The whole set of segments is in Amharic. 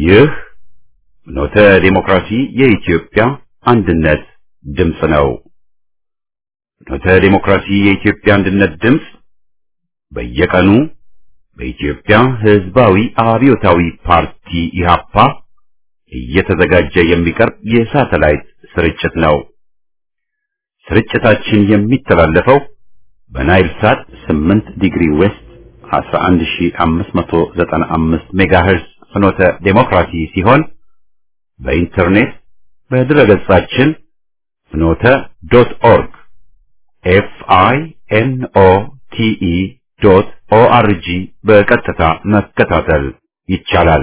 ይህ ኖተ ዲሞክራሲ የኢትዮጵያ አንድነት ድምፅ ነው። ኖተ ዲሞክራሲ የኢትዮጵያ አንድነት ድምፅ በየቀኑ በኢትዮጵያ ሕዝባዊ አብዮታዊ ፓርቲ ኢህአፓ እየተዘጋጀ የሚቀርብ የሳተላይት ስርጭት ነው። ስርጭታችን የሚተላለፈው በናይል ሳት 8 ዲግሪ ዌስት 11595 ሜጋሄርዝ ፍኖተ ዴሞክራሲ ሲሆን በኢንተርኔት በድረገጻችን ፍኖተ ዶት ኦርግ ኤፍ አይ ኤን ኦ ቲ ኢ ዶት ኦ አር ጂ በቀጥታ መከታተል ይቻላል።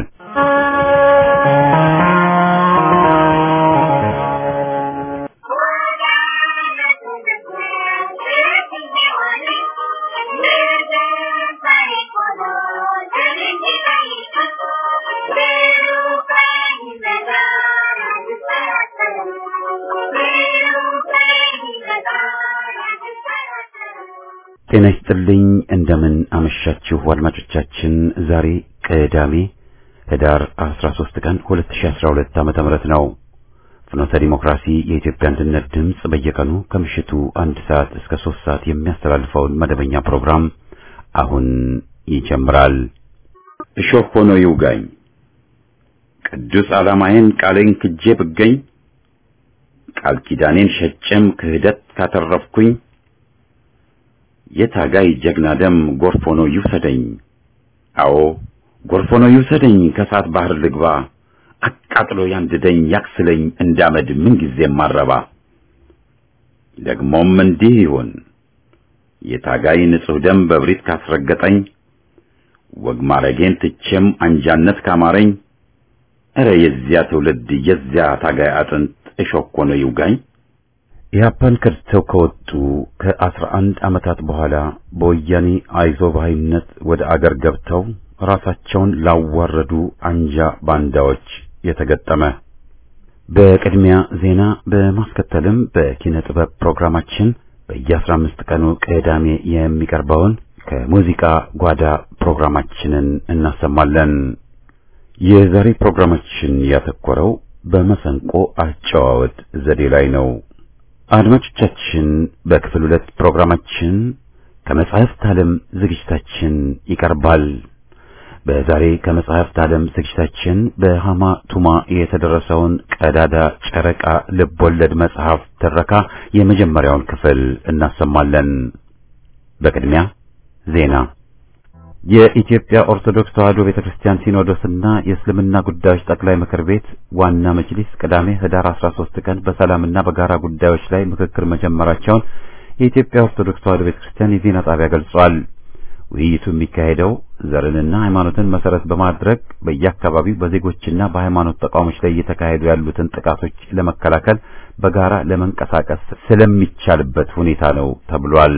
ጤና ይስጥልኝ። እንደምን አመሻችሁ አድማጮቻችን። ዛሬ ቅዳሜ ህዳር 13 ቀን 2012 ዓመተ ምህረት ነው። ፍኖተ ዲሞክራሲ የኢትዮጵያ አንድነት ድምፅ በየቀኑ ከምሽቱ አንድ ሰዓት እስከ ሶስት ሰዓት የሚያስተላልፈውን መደበኛ ፕሮግራም አሁን ይጀምራል። እሾህ ሆኖ ይውጋኝ፣ ቅዱስ ዓላማዬን ቃሌን ክጄ ብገኝ፣ ቃል ኪዳኔን ሸጬም ክህደት ካተረፍኩኝ የታጋይ ጀግና ደም ጎርፍ ሆኖ ይውሰደኝ። አዎ ጎርፍ ሆኖ ይውሰደኝ፣ ከእሳት ባህር ልግባ፣ አቃጥሎ ያንድደኝ፣ ያክስለኝ እንዳመድ ምንጊዜም ማረባ። ደግሞም እንዲህ ይሁን የታጋይ ንጹሕ ደም በብሪት ካስረገጠኝ፣ ወግ ማረጌን ትቼም አንጃነት ካማረኝ፣ እረ የዚያ ትውልድ የዚያ ታጋይ አጥንት እሾህ ሆኖ ይውጋኝ። ኢህአፓን ከድተው ከወጡ ከአስራ አንድ ዓመታት በኋላ በወያኔ አይዞባይነት ወደ አገር ገብተው ራሳቸውን ላዋረዱ አንጃ ባንዳዎች የተገጠመ። በቅድሚያ ዜና በማስከተልም በኪነ ጥበብ ፕሮግራማችን በየአስራ አምስት ቀኑ ቅዳሜ የሚቀርበውን ከሙዚቃ ጓዳ ፕሮግራማችንን እናሰማለን። የዛሬ ፕሮግራማችን ያተኮረው በመሰንቆ አጨዋወት ዘዴ ላይ ነው። አድማጮቻችን በክፍል ሁለት ፕሮግራማችን ከመጻሕፍት ዓለም ዝግጅታችን ይቀርባል። በዛሬ ከመጻሕፍት ዓለም ዝግጅታችን በሃማ ቱማ የተደረሰውን ቀዳዳ ጨረቃ ልብ ወለድ መጽሐፍ ትረካ የመጀመሪያውን ክፍል እናሰማለን። በቅድሚያ ዜና። የኢትዮጵያ ኦርቶዶክስ ተዋሕዶ ቤተክርስቲያን ሲኖዶስና የእስልምና ጉዳዮች ጠቅላይ ምክር ቤት ዋና መጅሊስ ቅዳሜ ህዳር 13 ቀን በሰላምና በጋራ ጉዳዮች ላይ ምክክር መጀመራቸውን የኢትዮጵያ ኦርቶዶክስ ተዋሕዶ ቤተክርስቲያን የዜና ጣቢያ ገልጿል። ውይይቱ የሚካሄደው ዘርንና ሃይማኖትን መሰረት በማድረግ በየአካባቢው በዜጎችና በሃይማኖት ተቋሞች ላይ እየተካሄዱ ያሉትን ጥቃቶች ለመከላከል በጋራ ለመንቀሳቀስ ስለሚቻልበት ሁኔታ ነው ተብሏል።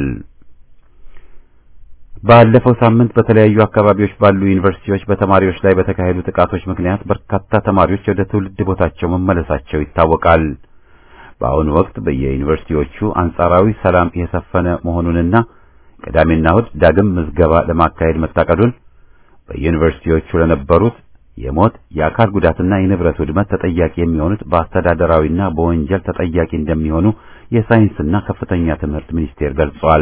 ባለፈው ሳምንት በተለያዩ አካባቢዎች ባሉ ዩኒቨርሲቲዎች በተማሪዎች ላይ በተካሄዱ ጥቃቶች ምክንያት በርካታ ተማሪዎች ወደ ትውልድ ቦታቸው መመለሳቸው ይታወቃል። በአሁኑ ወቅት በየዩኒቨርሲቲዎቹ አንጻራዊ ሰላም የሰፈነ መሆኑንና ቅዳሜና እሁድ ዳግም ምዝገባ ለማካሄድ መታቀዱን በዩኒቨርሲቲዎቹ ለነበሩት የሞት የአካል ጉዳትና የንብረት ውድመት ተጠያቂ የሚሆኑት በአስተዳደራዊና በወንጀል ተጠያቂ እንደሚሆኑ የሳይንስና ከፍተኛ ትምህርት ሚኒስቴር ገልጿል።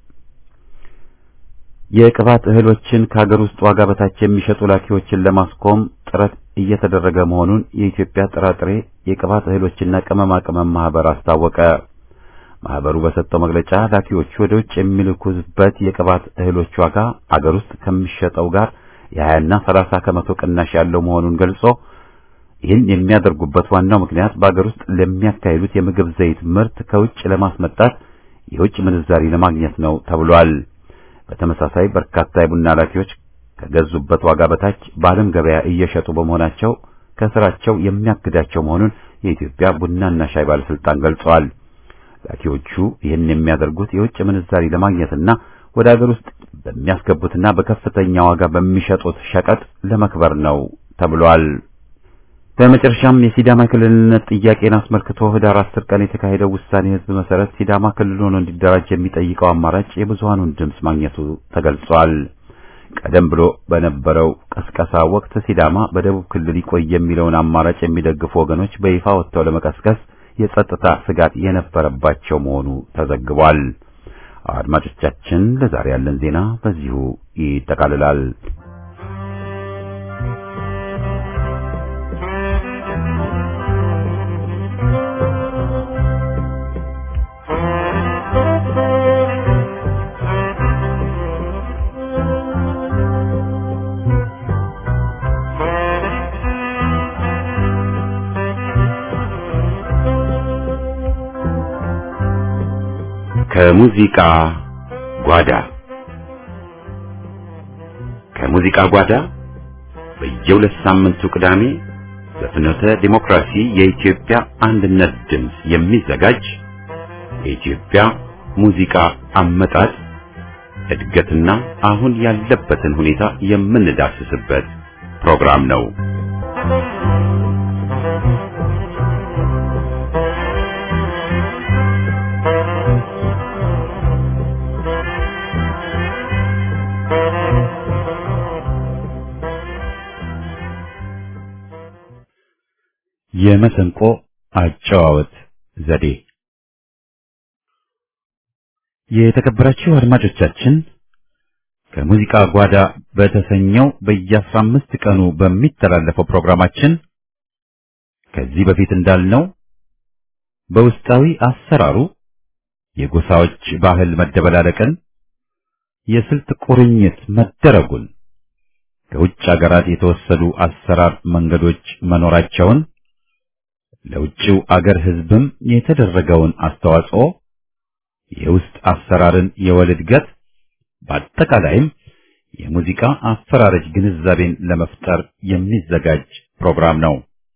የቅባት እህሎችን ከሀገር ውስጥ ዋጋ በታች የሚሸጡ ላኪዎችን ለማስቆም ጥረት እየተደረገ መሆኑን የኢትዮጵያ ጥራጥሬ የቅባት እህሎችና ቅመማ ቅመም ማህበር አስታወቀ። ማህበሩ በሰጠው መግለጫ ላኪዎቹ ወደ ውጭ የሚልኩበት የቅባት እህሎች ዋጋ አገር ውስጥ ከሚሸጠው ጋር የሀያና ሰላሳ ከመቶ ቅናሽ ያለው መሆኑን ገልጾ ይህን የሚያደርጉበት ዋናው ምክንያት በአገር ውስጥ ለሚያካሂዱት የምግብ ዘይት ምርት ከውጭ ለማስመጣት የውጭ ምንዛሪ ለማግኘት ነው ተብሏል። በተመሳሳይ በርካታ የቡና ላኪዎች ከገዙበት ዋጋ በታች በዓለም ገበያ እየሸጡ በመሆናቸው ከስራቸው የሚያግዳቸው መሆኑን የኢትዮጵያ ቡናና ሻይ ባለስልጣን ገልጸዋል። ላኪዎቹ ይህን የሚያደርጉት የውጭ ምንዛሪ ለማግኘትና ወደ አገር ውስጥ በሚያስገቡትና በከፍተኛ ዋጋ በሚሸጡት ሸቀጥ ለመክበር ነው ተብሏል። በመጨረሻም የሲዳማ ክልልነት ጥያቄን አስመልክቶ ህዳር አስር ቀን የተካሄደው ውሳኔ ህዝብ መሰረት ሲዳማ ክልል ሆኖ እንዲደራጅ የሚጠይቀው አማራጭ የብዙሃኑን ድምፅ ማግኘቱ ተገልጿል። ቀደም ብሎ በነበረው ቀስቀሳ ወቅት ሲዳማ በደቡብ ክልል ይቆይ የሚለውን አማራጭ የሚደግፉ ወገኖች በይፋ ወጥተው ለመቀስቀስ የጸጥታ ስጋት የነበረባቸው መሆኑ ተዘግቧል። አድማጮቻችን፣ ለዛሬ ያለን ዜና በዚሁ ይጠቃልላል። ከሙዚቃ ጓዳ ከሙዚቃ ጓዳ በየሁለት ሳምንቱ ቅዳሜ በፍኖተ ዲሞክራሲ የኢትዮጵያ አንድነት ድምፅ የሚዘጋጅ የኢትዮጵያ ሙዚቃ አመጣጥ እድገትና አሁን ያለበትን ሁኔታ የምንዳስስበት ፕሮግራም ነው። የመሰንቆ አጨዋወት ዘዴ። የተከበራችሁ አድማጮቻችን ከሙዚቃ ጓዳ በተሰኘው በየአስራ አምስት ቀኑ በሚተላለፈው ፕሮግራማችን ከዚህ በፊት እንዳልነው በውስጣዊ አሰራሩ የጎሳዎች ባህል መደበላለቅን፣ የስልት ቁርኝት መደረጉን፣ ከውጭ አገራት የተወሰዱ አሰራር መንገዶች መኖራቸውን ለውጭው አገር ሕዝብም የተደረገውን አስተዋጽኦ የውስጥ አሰራርን የወል እድገት በአጠቃላይም የሙዚቃ አፈራረጅ ግንዛቤን ለመፍጠር የሚዘጋጅ ፕሮግራም ነው።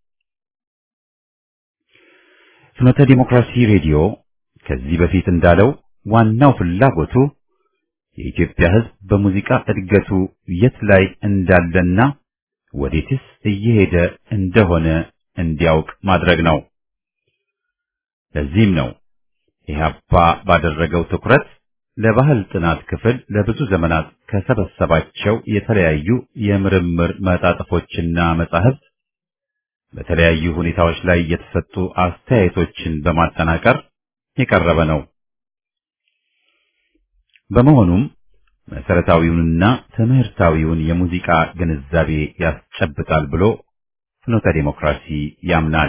ፍኖተ ዲሞክራሲ ሬዲዮ ከዚህ በፊት እንዳለው ዋናው ፍላጎቱ የኢትዮጵያ ሕዝብ በሙዚቃ እድገቱ የት ላይ እንዳለና ወዴትስ እየሄደ እንደሆነ እንዲያውቅ ማድረግ ነው። ለዚህም ነው ኢህአፓ ባደረገው ትኩረት ለባህል ጥናት ክፍል ለብዙ ዘመናት ከሰበሰባቸው የተለያዩ የምርምር መጣጥፎችና መጻሕፍት በተለያዩ ሁኔታዎች ላይ የተሰጡ አስተያየቶችን በማጠናቀር የቀረበ ነው። በመሆኑም መሰረታዊውንና ትምህርታዊውን የሙዚቃ ግንዛቤ ያስጨብጣል ብሎ ፍኖተ ዲሞክራሲ ያምናል።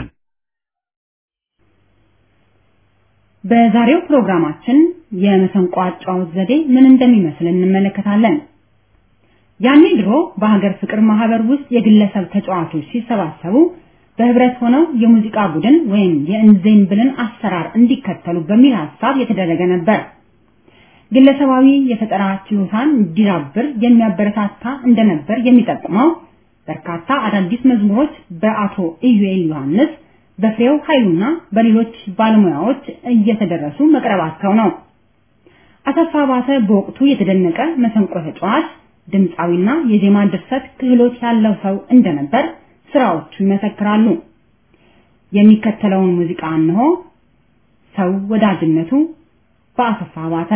በዛሬው ፕሮግራማችን የመሰንቆ አጫዋወት ዘዴ ምን እንደሚመስል እንመለከታለን። ያኔ ድሮ በሀገር ፍቅር ማህበር ውስጥ የግለሰብ ተጫዋቾች ሲሰባሰቡ በህብረት ሆነው የሙዚቃ ቡድን ወይም የእንዜምብልን አሰራር እንዲከተሉ በሚል ሐሳብ የተደረገ ነበር። ግለሰባዊ የፈጠራ ችሎታን እንዲዳብር የሚያበረታታ እንደነበር የሚጠቁመው በርካታ አዳዲስ መዝሙሮች በአቶ ኢዩኤል ዮሐንስ በፍሬው ኃይሉና በሌሎች ባለሙያዎች እየተደረሱ መቅረባቸው ነው። አሰፋ ባተ በወቅቱ የተደነቀ መሰንቆ ተጫዋች፣ ድምፃዊና የዜማ ድርሰት ክህሎት ያለው ሰው እንደነበር ስራዎቹ ይመሰክራሉ። የሚከተለውን ሙዚቃ እንሆ። ሰው ወዳጅነቱ በአሰፋ ባተ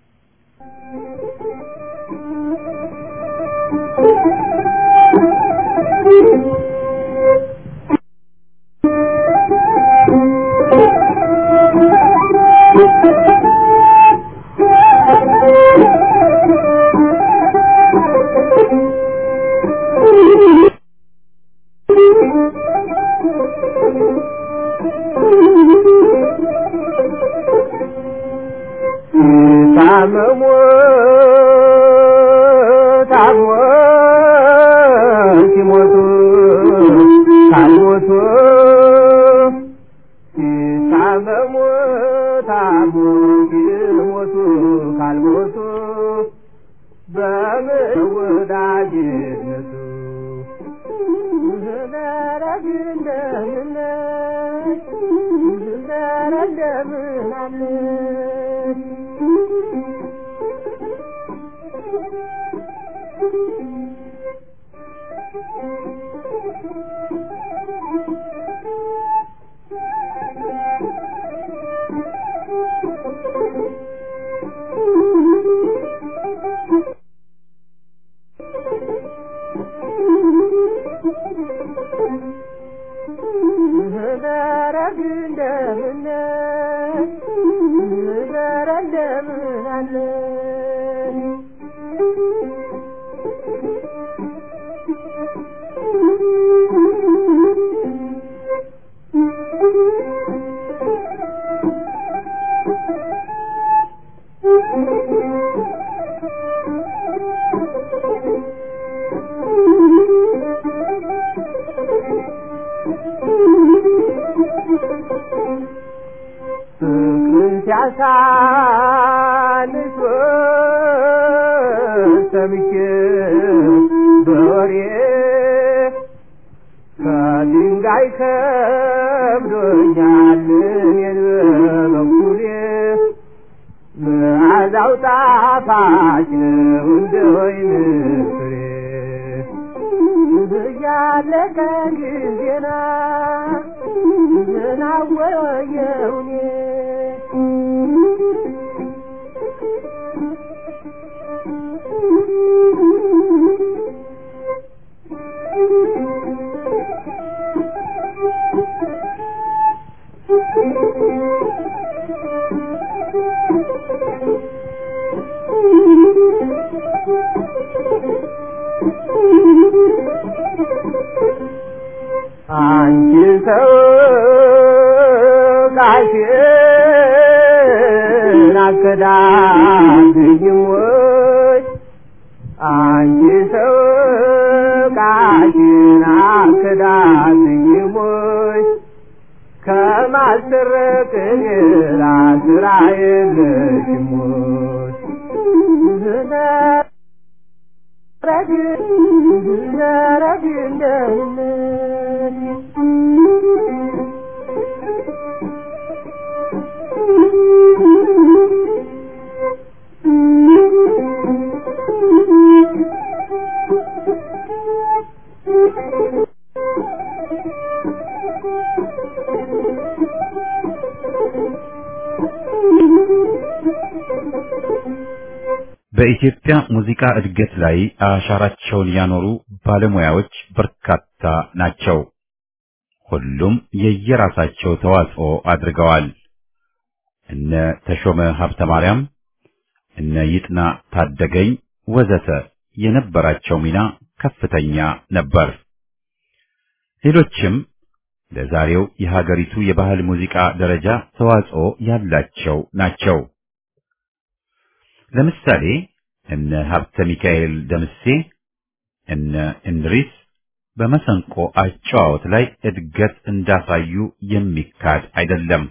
ታመሙ ታሞ ሲሞቱ ካልሞቱ ታመሙ ታሞ ሲሞቱ ካልሞቱ በምን ወዳጅነቱ ዘረግ እንደምነሽ ዘረ እንደምን አለሽ ደረግ እንደምን ደረ እንደምን አለ ፍቅርን ሲያሳንስ ሰምቼ በወሬ ከድንጋይ ከብዶኛል እኔን በበኩሌ መዓዛው ጣፋጭ ነው እንደ ወይን ፍሬ እያለቀ ጊዜና ምናወየውኔ አንቺ ሰው ቃሽን አከዳብኝም ወይ አንቺ ሰው ቃሽን አከዳብኝም ወይ ከማስረቅ ሌላ ስራ የለሽም ወይ ረግ ረግ እንደምን በኢትዮጵያ ሙዚቃ እድገት ላይ አሻራቸውን ያኖሩ ባለሙያዎች በርካታ ናቸው። ሁሉም የየራሳቸው ተዋጽኦ አድርገዋል። እነ ተሾመ ሀብተ ማርያም፣ እነ ይጥና ታደገኝ ወዘተ የነበራቸው ሚና ከፍተኛ ነበር። ሌሎችም ለዛሬው የሀገሪቱ የባህል ሙዚቃ ደረጃ ተዋጽኦ ያላቸው ናቸው። ለምሳሌ እነ ሀብተ ሚካኤል ደምሴ፣ እነ እንድሪስ በመሰንቆ አጨዋወት ላይ እድገት እንዳሳዩ የሚካድ አይደለም።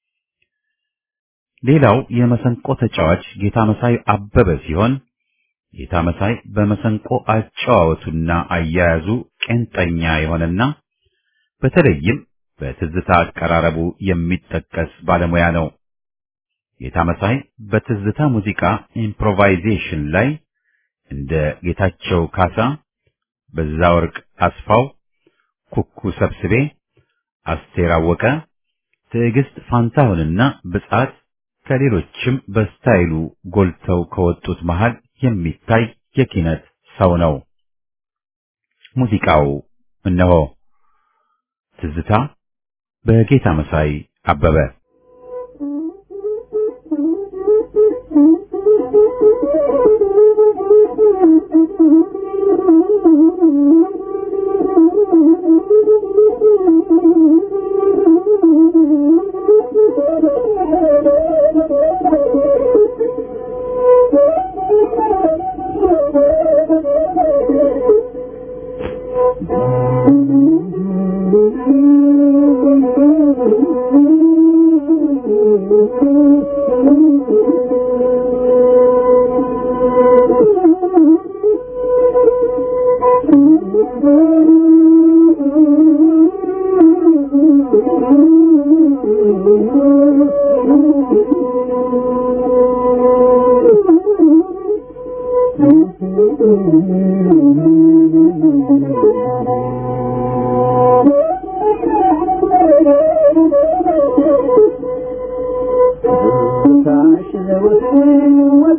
ሌላው የመሰንቆ ተጫዋች ጌታ መሳይ አበበ ሲሆን ጌታ መሳይ በመሰንቆ አጨዋወቱና አያያዙ ቄንጠኛ የሆነና በተለይም በትዝታ አቀራረቡ የሚጠቀስ ባለሙያ ነው። ጌታ መሳይ በትዝታ ሙዚቃ ኢምፕሮቫይዜሽን ላይ እንደ ጌታቸው ካሳ፣ በዛወርቅ አስፋው፣ ኩኩ ሰብስቤ፣ አስቴር አወቀ፣ ትዕግስት ፋንታሁንና ብጻት ከሌሎችም በስታይሉ ጎልተው ከወጡት መሃል የሚታይ የኪነት ሰው ነው። ሙዚቃው እነሆ ትዝታ በጌታ መሳይ አበበ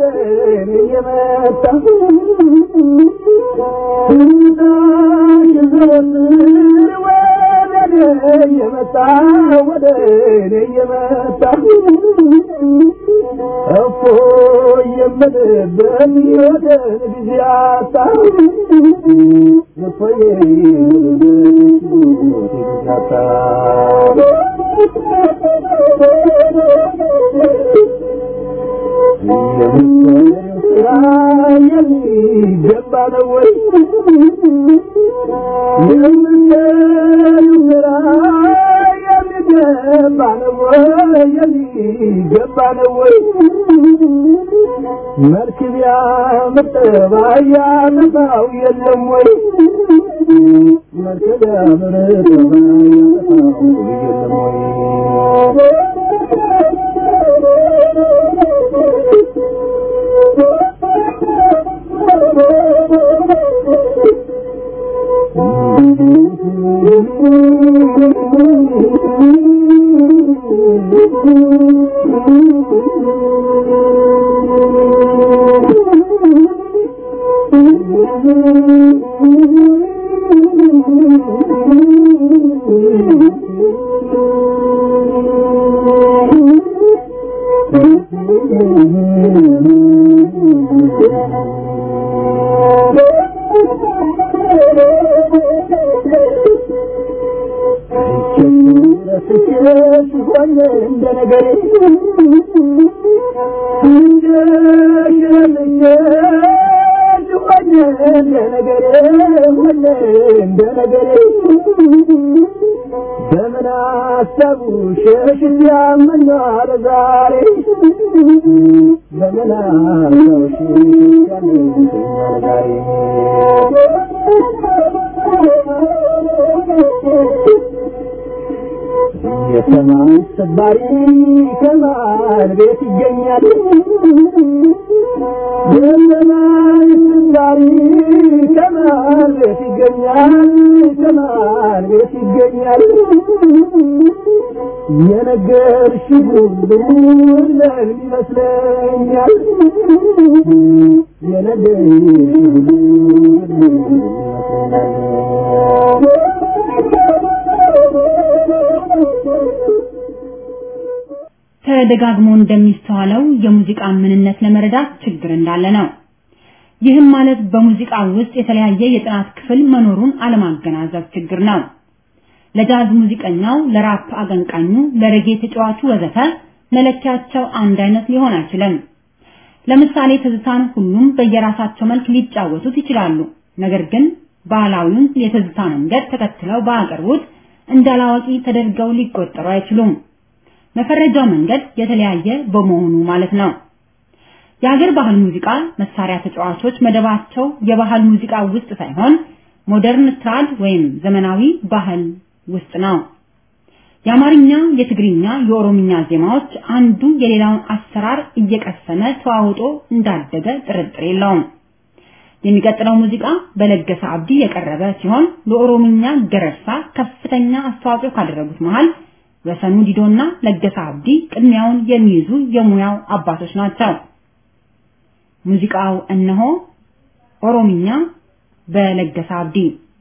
Thank you. የመጣ ወደ እኔ የመጣ እፎ የምልበት ሕይወትን ጊዜ አጣ እፎ የምልበት ጊዜ አጣ የምትሰሪው ስራ የሚገባ ነው ወይ? የምትሰሪው ስራ የሚገባ ነው ወይ? የሚገባ ነው ወይ? መልክ ቢያምር ጠባይ ያጠፋው የለም ወይ? መልክ ቢያምር ጠባይ ያጠፋው የለም ወይ? በምን አሰቡ ሸሽ ያመኛል ዛሬ በምን አሰቡ ሸሽ ያመኛል ዛሬ የሰማይ ሰባሪ ከማን ቤት ይገኛል? የሰማይ ሰባሪ ከማን ቤት ይገኛል? ከማን ቤት ይገኛል? የነገርሽ ሁሉ ለምን ይመስለኛል? የነገርሽ ሁሉ ተደጋግሞ እንደሚስተዋለው የሙዚቃን ምንነት ለመረዳት ችግር እንዳለ ነው። ይህም ማለት በሙዚቃ ውስጥ የተለያየ የጥናት ክፍል መኖሩን አለማገናዘብ ችግር ነው። ለጃዝ ሙዚቀኛው፣ ለራፕ አቀንቃኙ፣ ለሬጌ ተጫዋቹ ወዘተ መለኪያቸው አንድ አይነት ሊሆን አይችልም። ለምሳሌ ትዝታን ሁሉም በየራሳቸው መልክ ሊጫወቱት ይችላሉ። ነገር ግን ባህላዊውን የትዝታ መንገድ ተከትለው ባያቀርቡት እንዳላዋቂ ተደርገው ሊቆጠሩ አይችሉም። መፈረጃው መንገድ የተለያየ በመሆኑ ማለት ነው። የሀገር ባህል ሙዚቃ መሳሪያ ተጫዋቾች መደባቸው የባህል ሙዚቃ ውስጥ ሳይሆን ሞደርን ትራድ ወይም ዘመናዊ ባህል ውስጥ ነው። የአማርኛ፣ የትግርኛ፣ የኦሮምኛ ዜማዎች አንዱ የሌላውን አሰራር እየቀሰመ ተዋውጦ እንዳደገ ጥርጥር የለውም። የሚቀጥለው ሙዚቃ በለገሰ አብዲ የቀረበ ሲሆን ለኦሮምኛ ገረሳ ከፍተኛ አስተዋጽኦ ካደረጉት መሃል ወሰኑ ዲዶና ለገሰ አብዲ ቅድሚያውን የሚይዙ የሙያው አባቶች ናቸው። ሙዚቃው እነሆ ኦሮምኛ በለገሰ አብዲ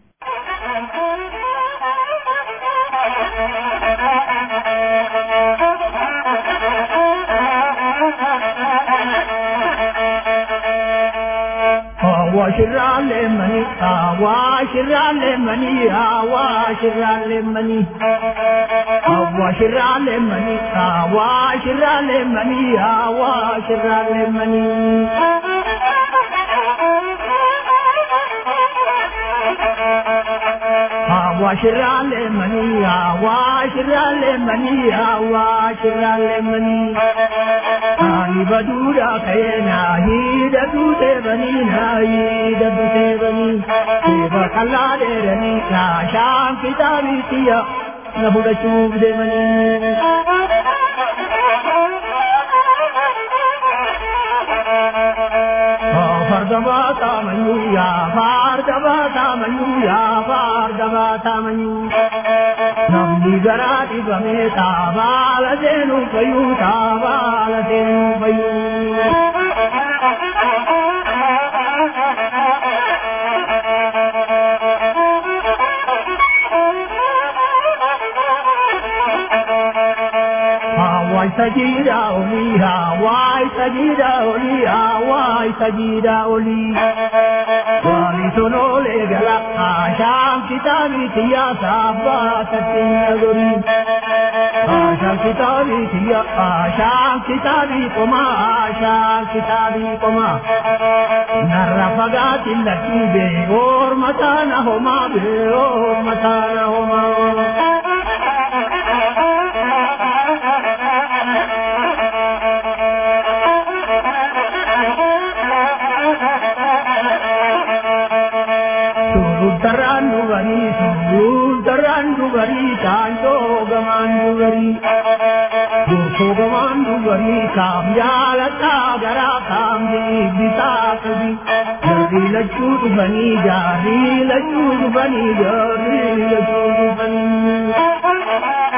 አዋሽራሌ መኒ አዋሽራሌ መኒ አዋሽራሌ መኒ አዋሽራሌ መኒ አዋሽራሌ መኒ አዋሽራሌ መኒ አዋሽራሌ መኒ አዋሽራሌ መኒ አዋሽራሌ መኒ አኒ በዱራ ከየና ሂደቱ ቴበኒና ሂደቱ ቴበኒ ቴበ ከላ ደረኒ ናሻን ኪታቢትያ ነፉደቹፍ ደመኒ ፈርደባ ታመኙ ያ ፋርደባ ታመኙ ያ ፋርደባ ታመኙ namni garaa dhibame taabaala seenu fayyuu taabaala seenu fayyuu. sajida oliha wai sajida oliha wai sajida oli wali sono le gala asham kitabi tiya sabba tatinagori asham kitabi tiya asham kitabi koma asham kitabi koma narra fagati lakibe or matana homa be or matana homa Surutaran dugari, surutaran dugari, tanto gaman dugari. Durko gaman dugari, kam jalata gara kam di bisa kabi. Jari lachu dugani, jari lachu dugani, jari lachu dugani.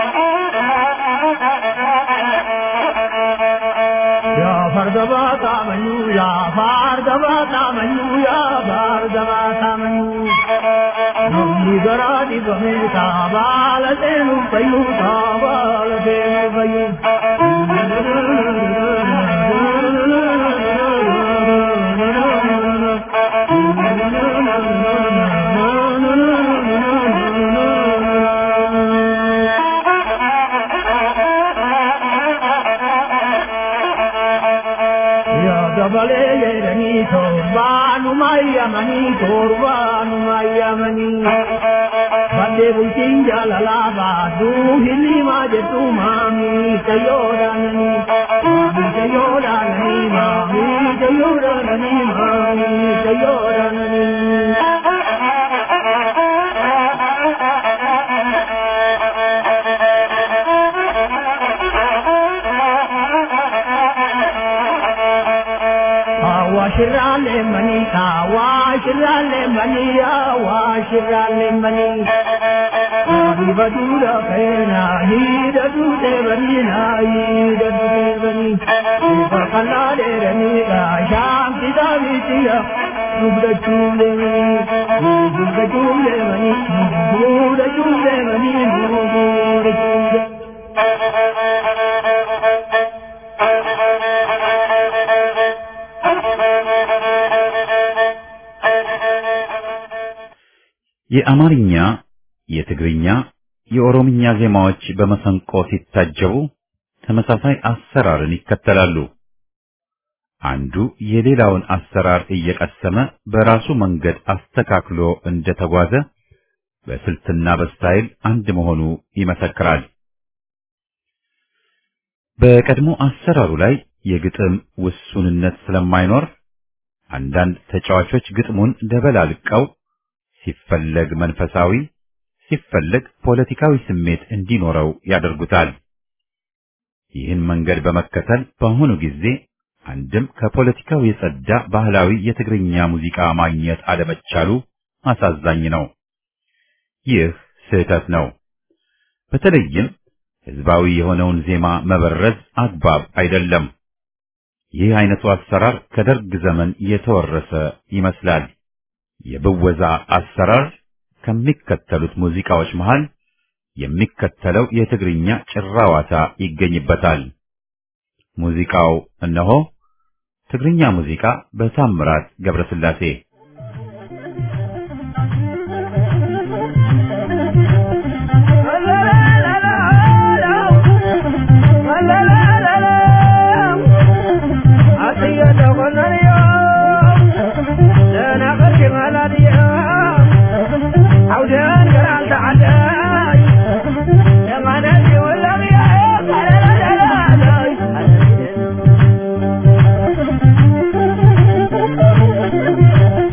Ya Bhargava Tamanyu, Ya Bhargava Tamanyu, Ya Bhargava Tamanyu. Nandi Garadi Bhamita, Balatenu Payuta, Balatenu Payu. Ya Gabale Yerani Torbanu Mayamani Torbanu Mayamani Bande Bulkin Jalala Badu Hilima Jetu Mami Kayodanani Mami Kayodanani Mami Kayodanani Mami Kayodanani Awashirale mani, awashirale mani, awashirale mani. Viva dura pena, hida dute bani na, hida dute bani. Viva kalade rani, asham kita vitiya, dubda chule mani, dubda chule mani, dubda chule mani, dubda chule. የአማርኛ፣ የትግርኛ፣ የኦሮምኛ ዜማዎች በመሰንቆ ሲታጀቡ ተመሳሳይ አሰራርን ይከተላሉ። አንዱ የሌላውን አሰራር እየቀሰመ በራሱ መንገድ አስተካክሎ እንደተጓዘ በስልትና በስታይል አንድ መሆኑ ይመሰክራል። በቀድሞ አሰራሩ ላይ የግጥም ውሱንነት ስለማይኖር አንዳንድ ተጫዋቾች ግጥሙን ደበላልቀው ሲፈለግ መንፈሳዊ ሲፈለግ ፖለቲካዊ ስሜት እንዲኖረው ያደርጉታል። ይህን መንገድ በመከተል በአሁኑ ጊዜ አንድም ከፖለቲካው የጸዳ ባህላዊ የትግርኛ ሙዚቃ ማግኘት አለመቻሉ አሳዛኝ ነው። ይህ ስህተት ነው። በተለይም ህዝባዊ የሆነውን ዜማ መበረዝ አግባብ አይደለም። ይህ አይነቱ አሰራር ከደርግ ዘመን የተወረሰ ይመስላል። የብወዛ አሰራር ከሚከተሉት ሙዚቃዎች መሃል የሚከተለው የትግርኛ ጭራዋታ ይገኝበታል። ሙዚቃው እነሆ ትግርኛ ሙዚቃ በታምራት ገብረስላሴ Thank you.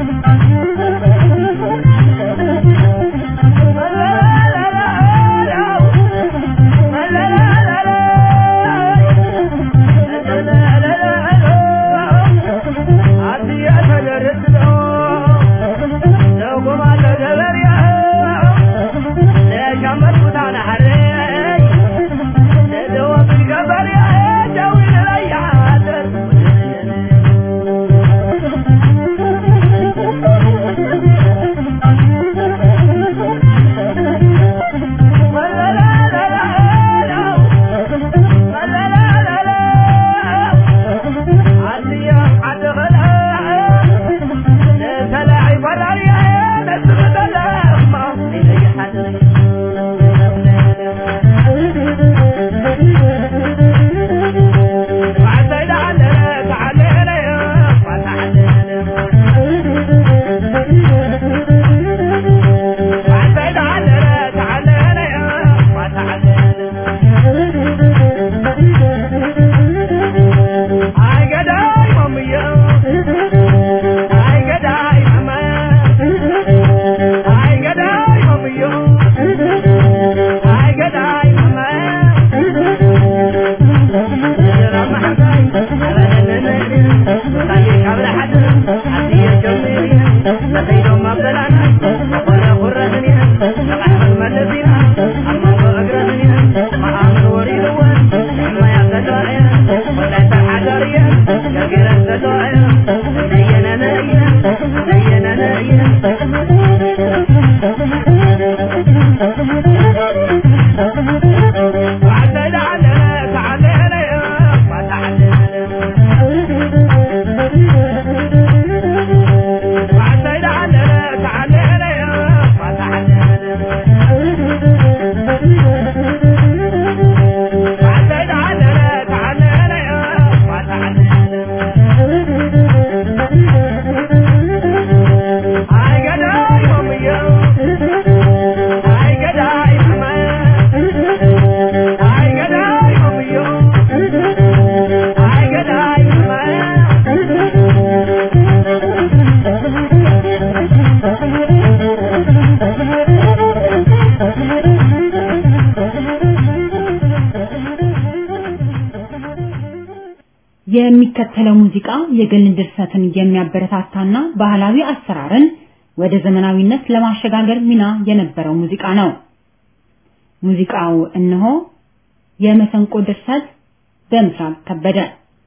የሚከተለው ሙዚቃ የግል ድርሰትን የሚያበረታታና ባህላዊ አሰራርን ወደ ዘመናዊነት ለማሸጋገር ሚና የነበረው ሙዚቃ ነው። ሙዚቃው እነሆ የመሰንቆ ድርሰት በምስራቅ ከበደ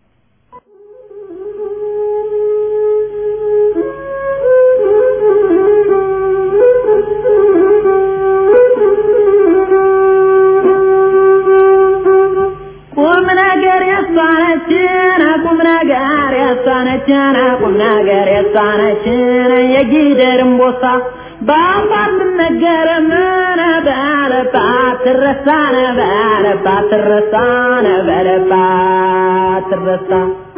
ቁም ነገር ያሳነችን ቁም ነገር ያሳነችን ቁም ነገር ያሳነችን የጊደርም ቦሳ በአፋር ትነገረምን በለባት ትረሳነ በለባት ትረሳነ በለባት ትረሳ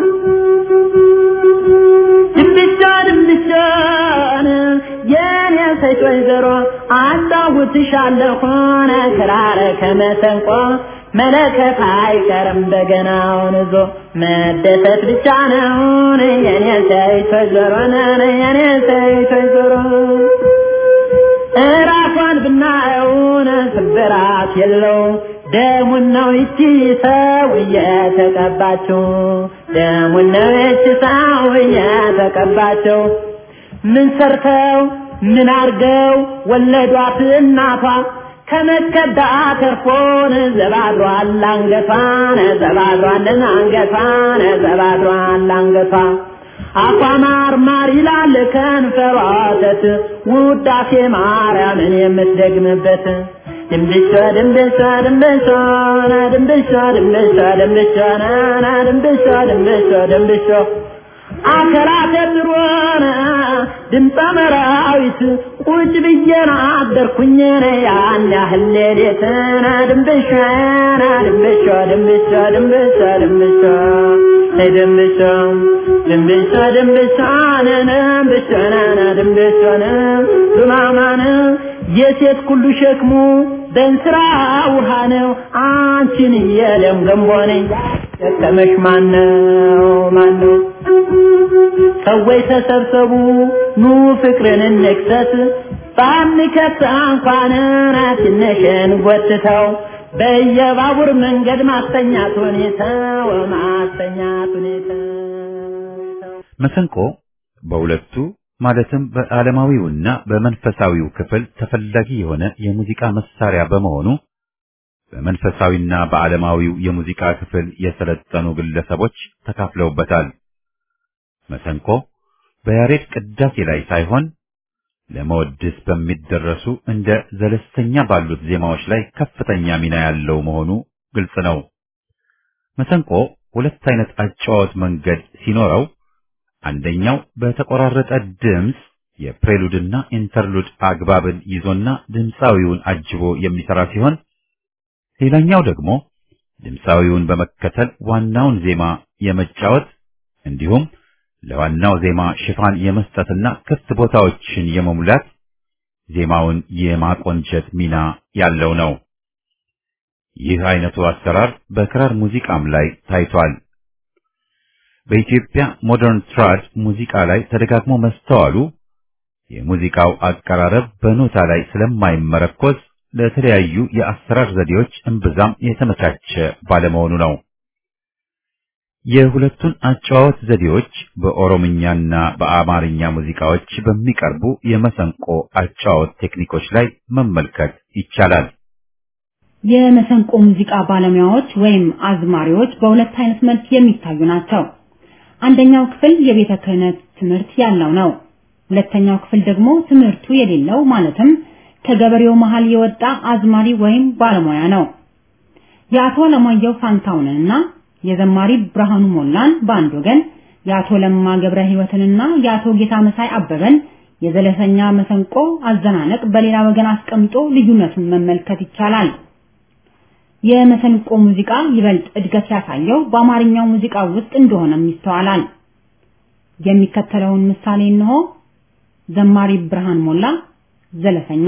ድንብሻ ድንብሻን የኔ ሴት ወይዘሮ አጫውትሻለሁን ክራረ ከመሰንቆ መለከት አይቀርም በገናውን ይዞ መደሰት ብቻ ነውን የኔ ሴት ወይዘሮ ነን የኔ ሴት ወይዘሮ እራሷን ብናየውን ስብራት የለው ደሙን ነው ይቺ ሰው እየተቀባችው ደሙን ነው ይቺ ሰው እየተቀባችው ምን ሰርተው ምን አርገው ወለዷት እናቷ ከመከዳ ተርፎን ዘባድሯል አንገቷን ዘባድሯልን አንገቷን ዘባድሯል አንገቷ አፏ ማር ማር ይላል ከንፈሯ ወተት ውዳሴ ማርያምን የምትደግምበት ድንብሻ ድንብሻ ድንብሻ ድንብሻ ድንብሻ ድንብሻ ድንብሻ ድንብሻ ድንብሻ አከራተ ድሮነ ድምፀ መራዊት ቁጭ ብዬና አደርኩኝ ያን ያህል ሌሊትና ድንብሻና ድንብሻ ድንብሻ ድንብሻ ድንብሻ ድንብሻ ድንብሻ ድንብሻ ድንብሻና ድንብሻና ዱማማነ የሴት ሁሉ ሸክሙ በእንስራ ውሃ ነው አንቺን የለም ገንቦ ነኝ ደከመሽ ማነው ማነው ሰዎች ተሰብሰቡ ኑ ፍቅርን እንክሰት ባንከት እንኳን ትንሽን ጎትተው በየባቡር መንገድ ማስተኛት ሁኔታው ማስተኛት ሁኔታው መሰንቆ በሁለቱ ማለትም በዓለማዊውና በመንፈሳዊው ክፍል ተፈላጊ የሆነ የሙዚቃ መሳሪያ በመሆኑ በመንፈሳዊና በዓለማዊው የሙዚቃ ክፍል የሰለጠኑ ግለሰቦች ተካፍለውበታል። መሰንቆ በያሬድ ቅዳሴ ላይ ሳይሆን ለመወድስ በሚደረሱ እንደ ዘለስተኛ ባሉት ዜማዎች ላይ ከፍተኛ ሚና ያለው መሆኑ ግልጽ ነው። መሰንቆ ሁለት አይነት አጨዋወት መንገድ ሲኖረው አንደኛው በተቆራረጠ ድምፅ የፕሬሉድና ኢንተርሉድ አግባብን ይዞና ድምፃዊውን አጅቦ የሚሰራ ሲሆን ሌላኛው ደግሞ ድምፃዊውን በመከተል ዋናውን ዜማ የመጫወት እንዲሁም ለዋናው ዜማ ሽፋን የመስጠትና ክፍት ቦታዎችን የመሙላት ዜማውን የማቆንጀት ሚና ያለው ነው። ይህ አይነቱ አሰራር በክራር ሙዚቃም ላይ ታይቷል። በኢትዮጵያ ሞደርን ትራድ ሙዚቃ ላይ ተደጋግሞ መስተዋሉ የሙዚቃው አቀራረብ በኖታ ላይ ስለማይመረኮዝ ለተለያዩ የአሰራር ዘዴዎች እምብዛም የተመቻቸ ባለመሆኑ ነው። የሁለቱን አጨዋወት ዘዴዎች በኦሮምኛና በአማርኛ ሙዚቃዎች በሚቀርቡ የመሰንቆ አጨዋወት ቴክኒኮች ላይ መመልከት ይቻላል። የመሰንቆ ሙዚቃ ባለሙያዎች ወይም አዝማሪዎች በሁለት አይነት መልክ የሚታዩ ናቸው። አንደኛው ክፍል የቤተ ክህነት ትምህርት ያለው ነው። ሁለተኛው ክፍል ደግሞ ትምህርቱ የሌለው ማለትም ከገበሬው መሃል የወጣ አዝማሪ ወይም ባለሙያ ነው። የአቶ ለማየሁ ፋንታውንና የዘማሪ ብርሃኑ ሞላን በአንድ ወገን የአቶ ለማ ገብረ ሕይወትንና የአቶ ጌታ መሳይ አበበን የዘለሰኛ መሰንቆ አዘናነቅ በሌላ ወገን አስቀምጦ ልዩነቱን መመልከት ይቻላል። የመሰንቆ ሙዚቃ ይበልጥ እድገት ያሳየው በአማርኛው ሙዚቃ ውስጥ እንደሆነም ይስተዋላል። የሚከተለውን ምሳሌ እንሆ። ዘማሪ ብርሃን ሞላ ዘለሰኛ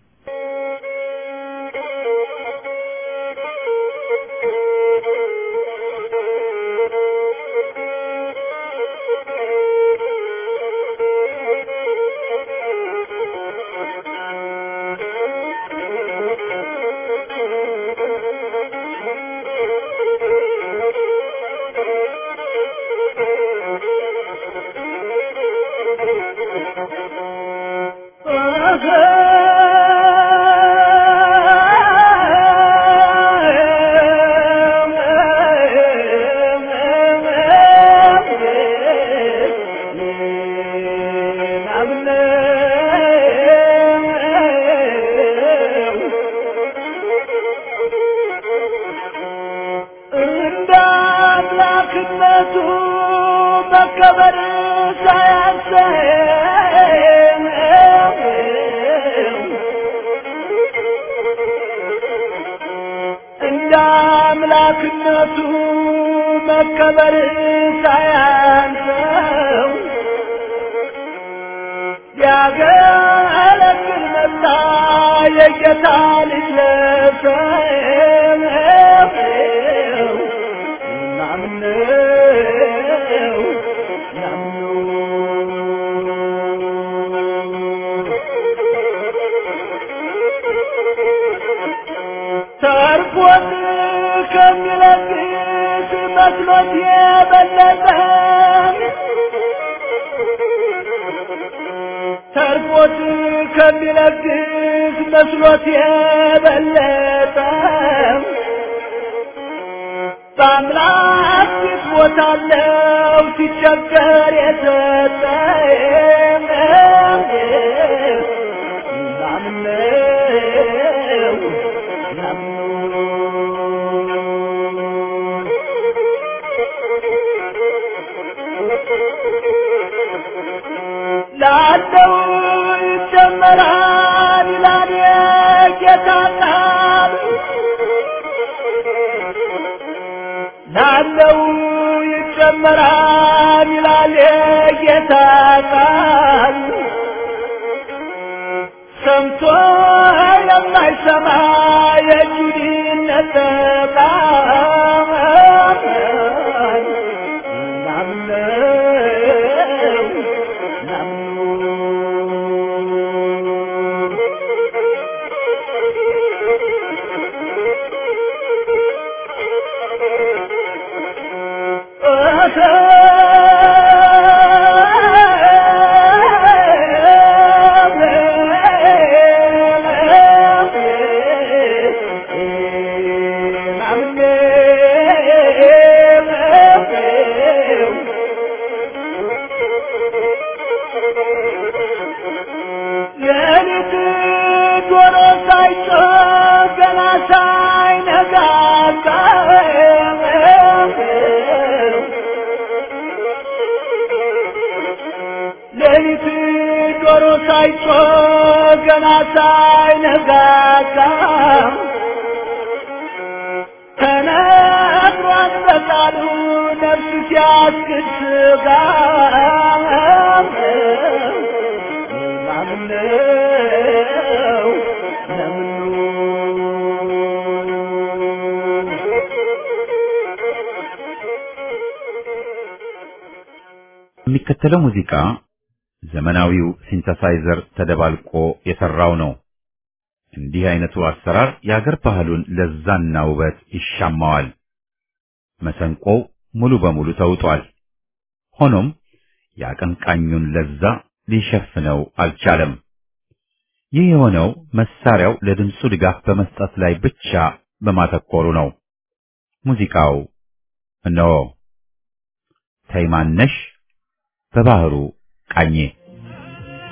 አምላክነቱ መከበር ሳያንሰው ያገለግል መጣ የጌታ ልጅ ለሰው ናምነው ተርፎት ከሚለግስ መስሎት የበለጠ ተርፎት ከሚለግስ መስሎት የበለጠ በአምላክ ፊት ቦታለው ሲቸገር የሰጠ ናምነው ላለው ይጨመራል ይላል የጌታ ቃል ላለው ይጨመራል ይላል የጌታ ቃል ሰምቶ የማይሰማ የጁዲነት ቃል ናምነው ሌሊት ዶሮ ሳይጮህ ገና ሳይነጋጋ ሌሊት ዶሮ ሳይጮህ ገና ሳይነጋጋ ተነግሯል በቃሉ ነፍስ ሲያስክድ ስጋ ናምነው የሚከተለው ሙዚቃ ዘመናዊው ሲንተሳይዘር ተደባልቆ የሰራው ነው። እንዲህ አይነቱ አሰራር የአገር ባህሉን ለዛና ውበት ይሻማዋል። መሰንቆው ሙሉ በሙሉ ተውጧል። ሆኖም የአቀንቃኙን ለዛ ሊሸፍነው አልቻለም። ይህ የሆነው መሳሪያው ለድምፁ ድጋፍ በመስጠት ላይ ብቻ በማተኮሩ ነው። ሙዚቃው እነሆ ተይማነሽ በባህሩ ቃኜ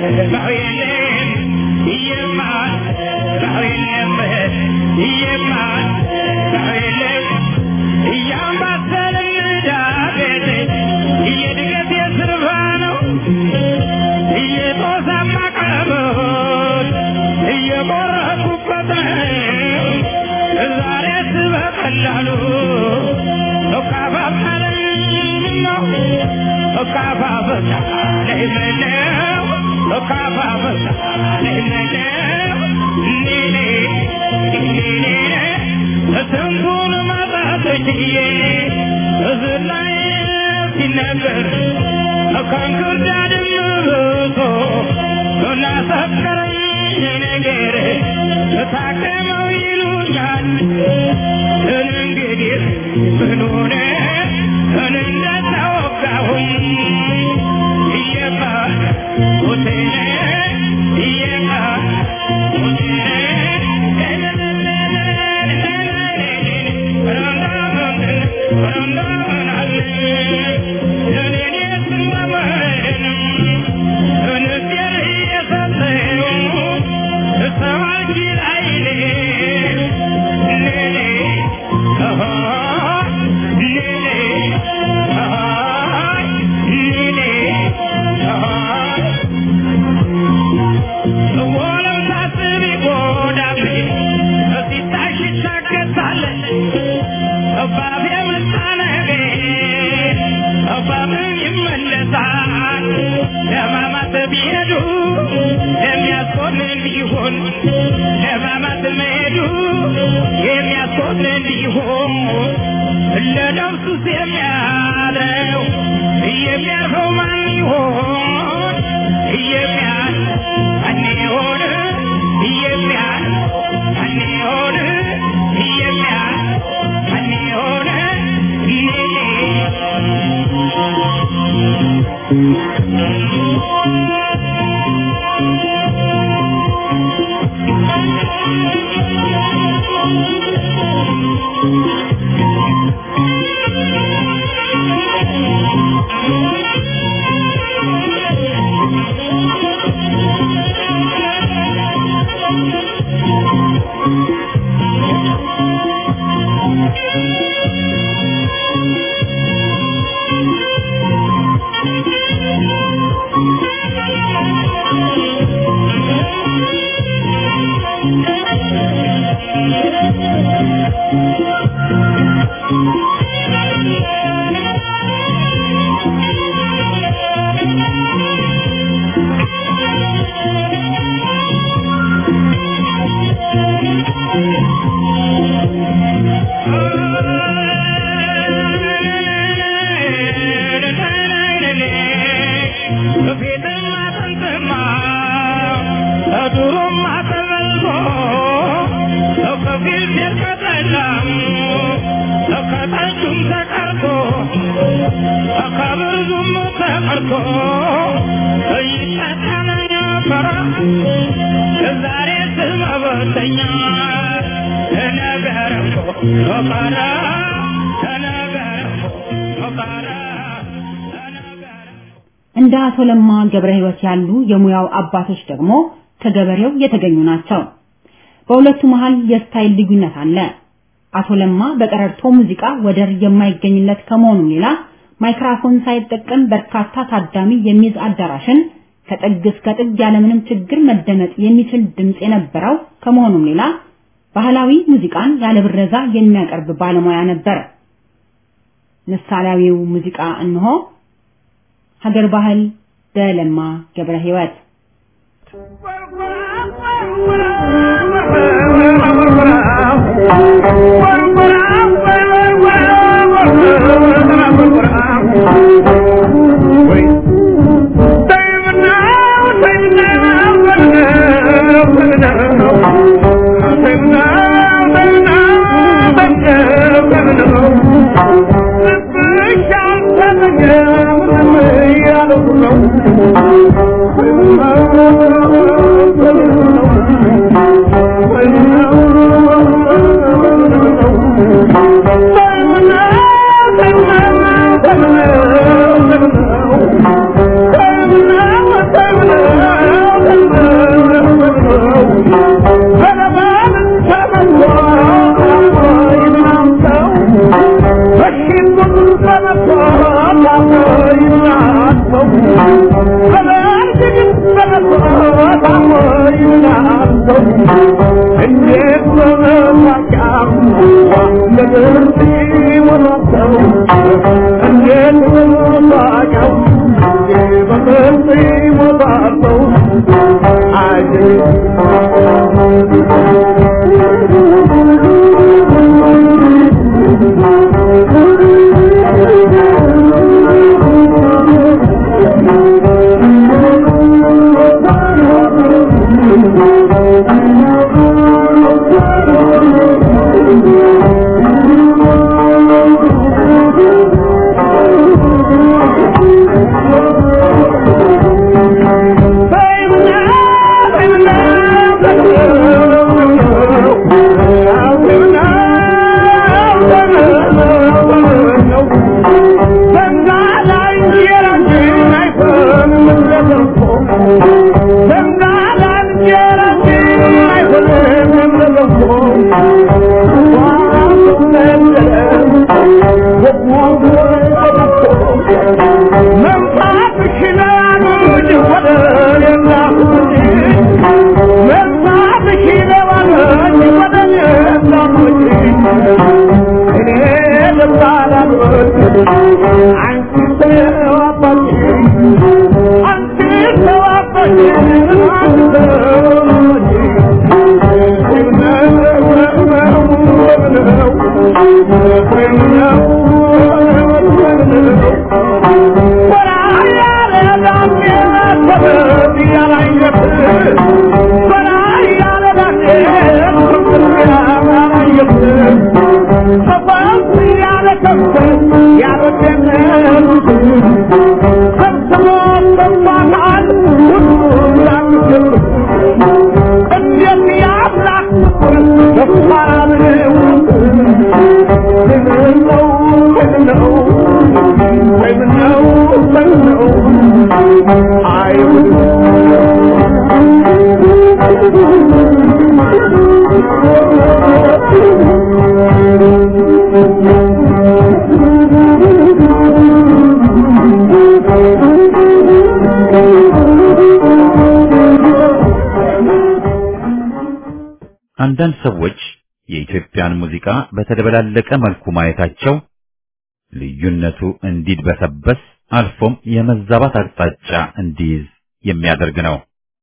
እንደ አቶ ለማ ገብረ ሕይወት ያሉ የሙያው አባቶች ደግሞ ከገበሬው የተገኙ ናቸው። በሁለቱ መሃል የስታይል ልዩነት አለ። አቶ ለማ በቀረርቶ ሙዚቃ ወደር የማይገኝለት ከመሆኑ ሌላ ማይክራፎን ሳይጠቀም በርካታ ታዳሚ የሚይዝ አዳራሽን ከጥግ እስከ ጥግ ያለምንም ችግር መደመጥ የሚችል ድምፅ የነበረው ከመሆኑም ሌላ ባህላዊ ሙዚቃን ያለ ብረዛ የሚያቀርብ ባለሙያ ነበር። ምሳሌያዊው ሙዚቃ እንሆ ሀገር ባህል በለማ ገብረ ሕይወት Thank you. አንዳንድ ሰዎች የኢትዮጵያን ሙዚቃ በተደበላለቀ መልኩ ማየታቸው ልዩነቱ እንዲድበሰበስ አልፎም የመዛባት አቅጣጫ እንዲይዝ የሚያደርግ ነው።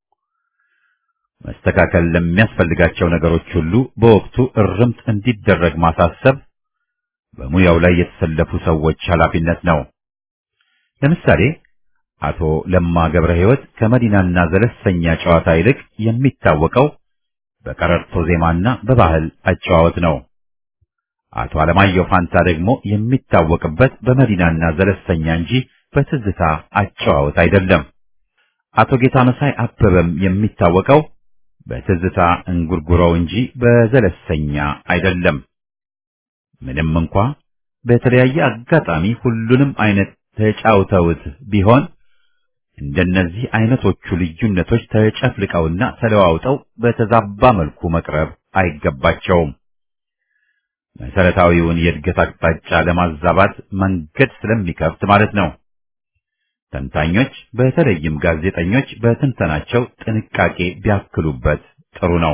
መስተካከል ለሚያስፈልጋቸው ነገሮች ሁሉ በወቅቱ እርምት እንዲደረግ ማሳሰብ በሙያው ላይ የተሰለፉ ሰዎች ኃላፊነት ነው። ለምሳሌ አቶ ለማ ገብረ ሕይወት ከመዲናና ዘለሰኛ ጨዋታ ይልቅ የሚታወቀው በቀረርቶ ዜማና በባህል አጨዋወት ነው። አቶ አለማየሁ ፋንታ ደግሞ የሚታወቅበት በመዲናና ዘለሰኛ እንጂ በትዝታ አጨዋወት አይደለም። አቶ ጌታ መሳይ አበበም የሚታወቀው በትዝታ እንጉርጉሮው እንጂ በዘለሰኛ አይደለም። ምንም እንኳ በተለያየ አጋጣሚ ሁሉንም አይነት ተጫውተውት ቢሆን እንደነዚህ አይነቶቹ ልዩነቶች ተጨፍልቀውና ተለዋውጠው በተዛባ መልኩ መቅረብ አይገባቸውም። መሰረታዊውን የእድገት አቅጣጫ ለማዛባት መንገድ ስለሚከፍት ማለት ነው። ተንታኞች በተለይም ጋዜጠኞች በትንተናቸው ጥንቃቄ ቢያክሉበት ጥሩ ነው።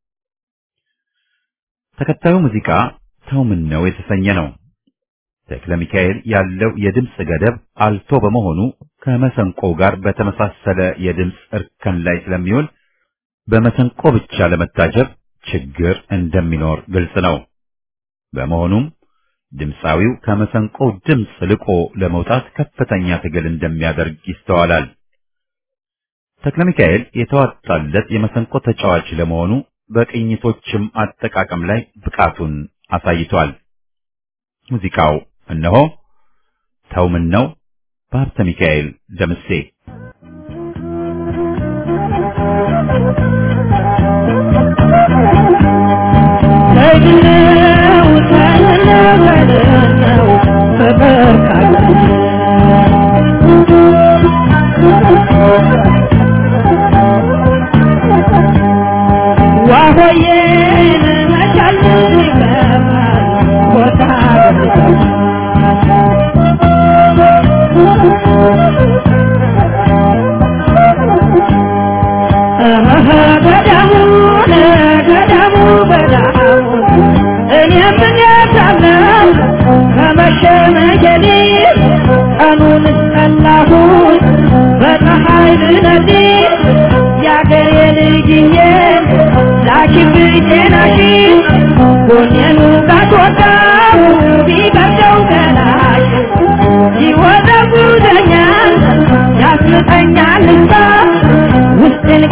ተከታዩ ሙዚቃ ተው ምን ነው የተሰኘ ነው። ተክለ ሚካኤል ያለው የድምፅ ገደብ አልቶ በመሆኑ ከመሰንቆ ጋር በተመሳሰለ የድምፅ እርከን ላይ ስለሚውል በመሰንቆ ብቻ ለመታጀብ ችግር እንደሚኖር ግልጽ ነው። በመሆኑም ድምፃዊው ከመሰንቆው ድምፅ ልቆ ለመውጣት ከፍተኛ ትግል እንደሚያደርግ ይስተዋላል። ተክለ ሚካኤል የተዋጣለት የመሰንቆ ተጫዋች ለመሆኑ በቅኝቶችም አጠቃቀም ላይ ብቃቱን አሳይቷል። ሙዚቃው እነሆ ተው ምን ነው በሀብተ ሚካኤል ደምሴ Thank you.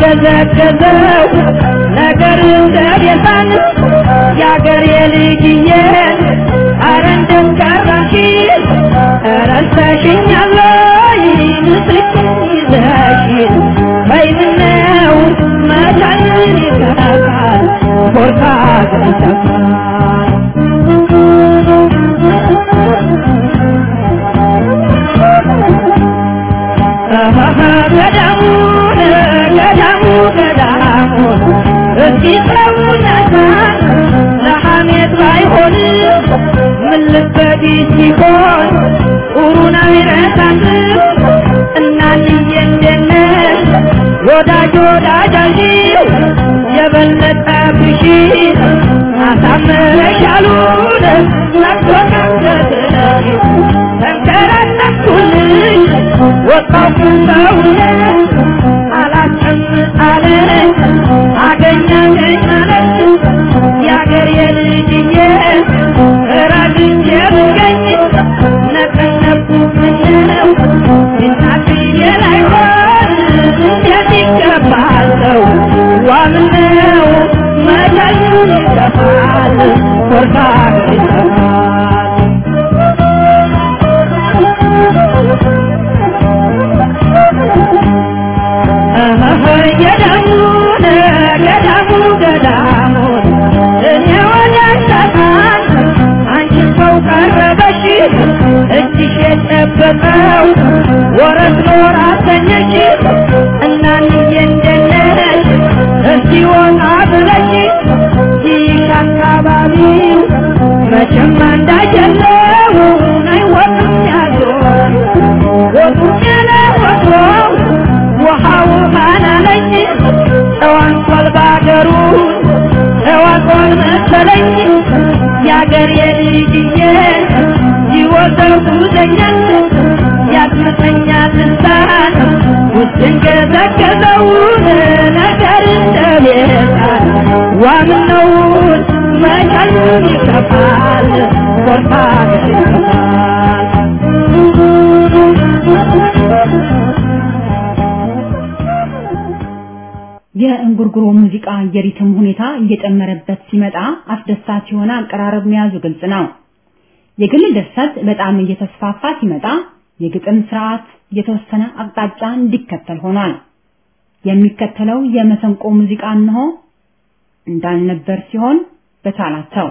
ሲንገዘገዘው ነገር እንደቤታን የአገር የልጅዬ አረ እንደው ቀረሽ ረስተሽኛለይ ምስልሽን ይዘሽ በይምነው መቻልን ይከፋል ቦርታ ገንዘፋል ገዳሙን ገዳሙ ገዳሙ እስኪ ሰውነታን ለሐሜት ባይሆን ምን ልበዲ ሲሆን ጥሩን አይረሳትም እናንዬ እንደነሽ ወዳጅ ወዳጃዥው የበለጠ ብሺ አሳምረሻሉን ናቶናገትነሽ ተንከራተኩልሽ ወጣው ሰውነት አላስቀምጥ አለኝ አገኘኝ አለች የአገር የልጅዬ ረግቼ ብገኝ ነቀነቁ ምነው እናትዬ ላይሆን እንዴት ይገባል ሰው ዋምነው መቻሉን ይጠፋል ኮርታ ይጠፋል ገዳሙን ገዳሙ ገዳሙን እኔ ወዳሻታን አንቺ ሰው ቀረበሽ እጅሽ የጨበጠው ወረት ኖር አሰኘሽ እናንዬ እንደነሽ እስቲ ወጣ ብለሽ ይሽ አካባቢው መቼም አንዳጀለው አይወቅም ያለው ወጡም ያለ ወትሮ ውሃው ማናለኝ ተዋንኳል ባገሩ ተዋንኳል መሰለኝ የአገር የልጅዬ ይወዘው ጉዘኛል ያስመተኛል ልሳን ውስጥን ገዘገዘውን ነገር እንደቤታል ዋምነውን መቻሉን ይከፋል ኮርታ ይከፋል የእንጉርጉሮ ሙዚቃ የሪትም ሁኔታ እየጨመረበት ሲመጣ አስደሳች የሆነ አቀራረብ መያዙ ግልጽ ነው። የግል ድርሰት በጣም እየተስፋፋ ሲመጣ የግጥም ስርዓት የተወሰነ አቅጣጫ እንዲከተል ሆኗል። የሚከተለው የመሰንቆ ሙዚቃ እንሆ እንዳልነበር ሲሆን በቻላቸው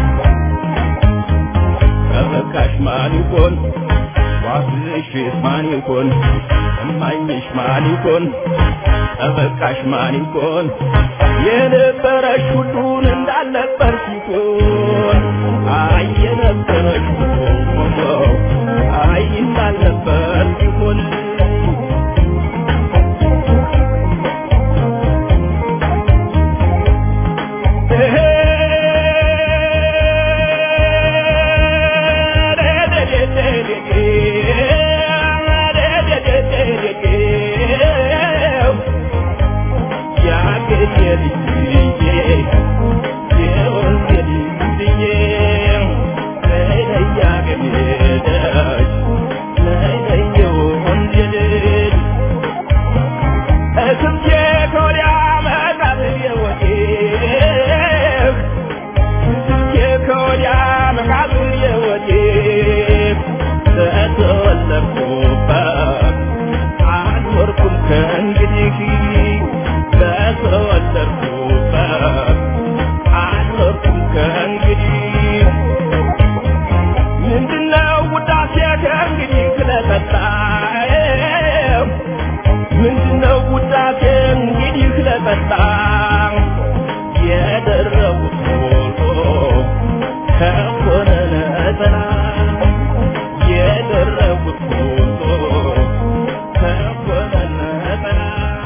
ማን ይሆን ዋስሽ ማን ይሆን እማኝሽ ማን ይሆን ጠበቃሽ ማን ይሆን የነበረሽ ሁሉን እንዳልነበር ሲሆን አይ የነበረሽ ሁሉ አይ እንዳልነበር ሲሆን ምንድነው ውዳሴ እንግዲህ ለመጣ የደረቡት ሁሉ ከሆነ ነጠላ የደረቡት ሁሉ ከሆነ ነጠላ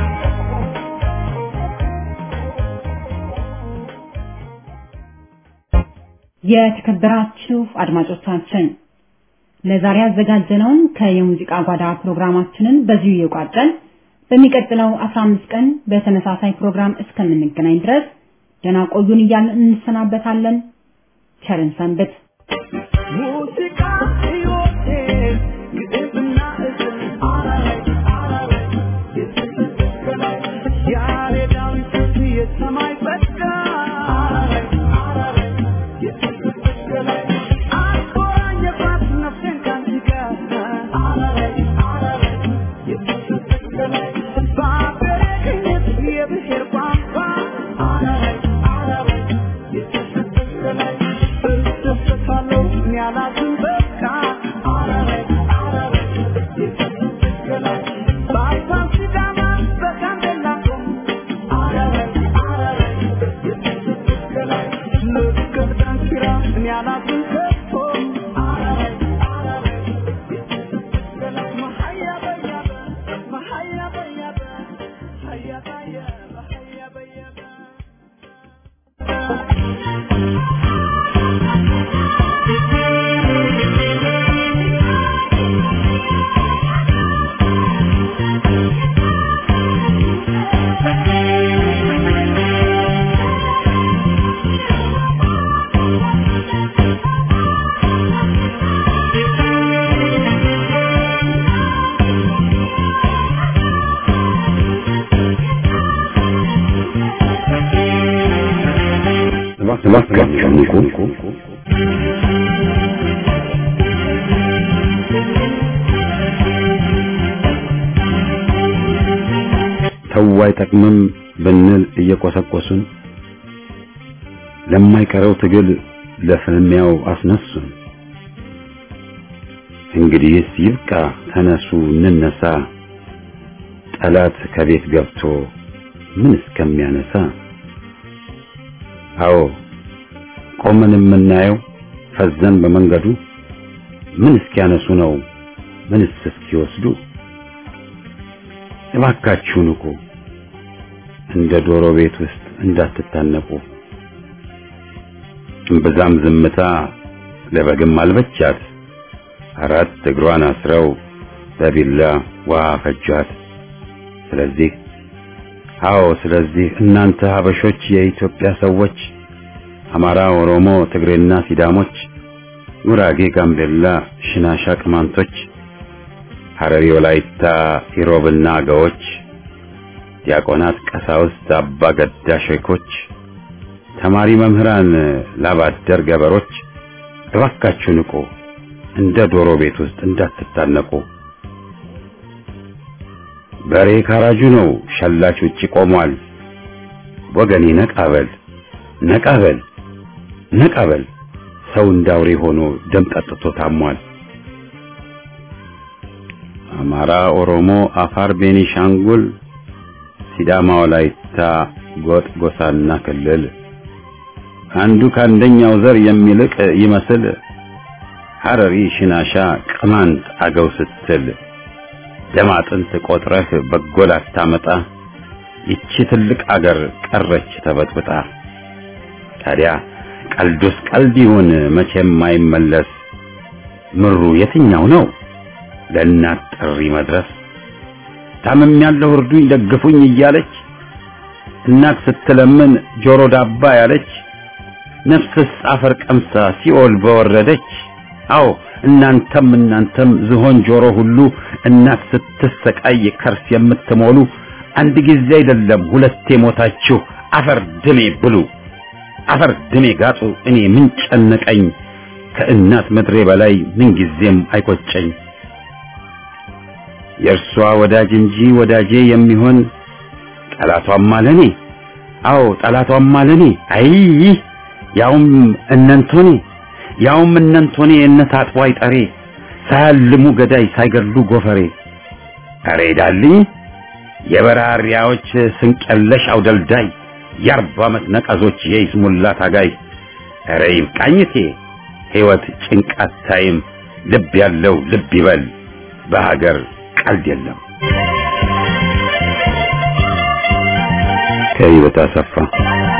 የተከበራችሁ አድማጮቻችን ለዛሬ ያዘጋጀነውን ከየሙዚቃ ጓዳ ፕሮግራማችንን በዚሁ እየቋጨን በሚቀጥለው 15 ቀን በተመሳሳይ ፕሮግራም እስከምንገናኝ ድረስ ደህና ቆዩን እያልን እንሰናበታለን። ቸርን ሰንብት። ሙዚቃ ሕይወቴ ግጥምና እዝል አራራይ አራራይ የተሰቀላይ ያሬዳዊ ስልት የሰማይ ጸጋ አራራይ አራራይ የተሰቀላይ አቆራኘባት ነፍሴን ካንቺ ጋር አራራይ አራራይ የተሰቀላይ በአገሬ ቅኝት የብሔር ቋንቋ አራራይ አራራይ የተሰቀላይ እደሰታለሁ እኔ አላዝን በቃ አራራይ አራራይ የተሰቀላይ በአፋር ሲዳማ በጋምቤላ አራራይ አራራይ የተሰቀላይ ልክ ዳንኪራ እኔ አላዝን ከቶ አራራይ አራራይ የተሰቀላይ መሀያ በያበ መሀያ በያበ ሀያ በያበ ሀያ በያበ እባካችሁ ንቁ። ተው አይጠቅምም ብንል እየቆሰቆሱን ለማይቀረው ትግል ለፍልሚያው አስነሱን። እንግዲህስ ይብቃ፣ ተነሱ እንነሳ፣ ጠላት ከቤት ገብቶ ምን እስከሚያነሳ አዎ ቆመን የምናየው ፈዘን በመንገዱ ምን እስኪያነሱ ነው ምንስ እስኪወስዱ እባካችሁ ንቁ እንደ ዶሮ ቤት ውስጥ እንዳትታነቁ እምብዛም ዝምታ ለበግም አልበቻት አራት እግሯን አስረው በቢላ ውሃ ፈጇት ስለዚህ አዎ ስለዚህ እናንተ ሀበሾች የኢትዮጵያ ሰዎች አማራ፣ ኦሮሞ፣ ትግሬና ሲዳሞች፣ ጉራጌ፣ ጋምቤላ፣ ሽናሻ፣ ቅማንቶች፣ ሐረሪ፣ ወላይታ፣ ኢሮብና አገዎች፣ ዲያቆናት፣ ቀሳውስት፣ አባ ገዳ ሼኮች፣ ተማሪ መምህራን፣ ላባደር ገበሮች እባካችሁ ንቁ፣ እንደ ዶሮ ቤት ውስጥ እንዳትታነቁ። በሬ ካራጁ ነው፣ ሸላች ውጪ ቆሟል። ወገኔ ነቃበል ነቃበል ነቃበል፣ ሰው እንዳውሬ ሆኖ ደም ጠጥቶ ታሟል። አማራ፣ ኦሮሞ፣ አፋር፣ ቤኒሻንጉል፣ ሲዳማ፣ ወላይታ፣ ጎጥ፣ ጎሳና ክልል አንዱ ከአንደኛው ዘር የሚልቅ ይመስል ሐረሪ፣ ሽናሻ፣ ቅማንት፣ አገው ስትል ደም አጥንት ቆጥረህ በጎል አታመጣ ይቺ ትልቅ አገር ቀረች ተበጥብጣ። ታዲያ ቀልዱስ ቀልድ ይሁን መቼም አይመለስ ምሩ የትኛው ነው ለእናት ጥሪ መድረስ? ታምም ያለው እርዱኝ ደግፉኝ እያለች እናት ስትለምን ጆሮ ዳባ ያለች ነፍስስ አፈር ቀምሳ ሲኦል በወረደች። አዎ እናንተም እናንተም ዝሆን ጆሮ ሁሉ እናት ስትሰቃይ ከርስ የምትሞሉ አንድ ጊዜ አይደለም ሁለቴ ሞታችሁ አፈር ድሜ ብሉ፣ አፈር ድሜ ጋጡ። እኔ ምን ጨነቀኝ ከእናት ምድሬ በላይ ምን ጊዜም አይቆጨኝ። የእርሷ ወዳጅ እንጂ ወዳጄ የሚሆን ጠላቷም አለኔ። አዎ ጠላቷም አለኔ። አይ ያውም እነንቶኔ ያውም እነንቶኔ እነት አጥዋይ ጠሬ ሳያልሙ ገዳይ ሳይገድሉ ጎፈሬ አሬ ዳልኝ የበራሪያዎች ስንቀለሽ አውደልዳይ የአርባ ዓመት ነቀዞች የይስሙላ ታጋይ አሬ ይብቃኝቴ ሕይወት ጭንቃት ታይም ልብ ያለው ልብ ይበል በሀገር ቀልድ የለም። ከህይወት አሰፋ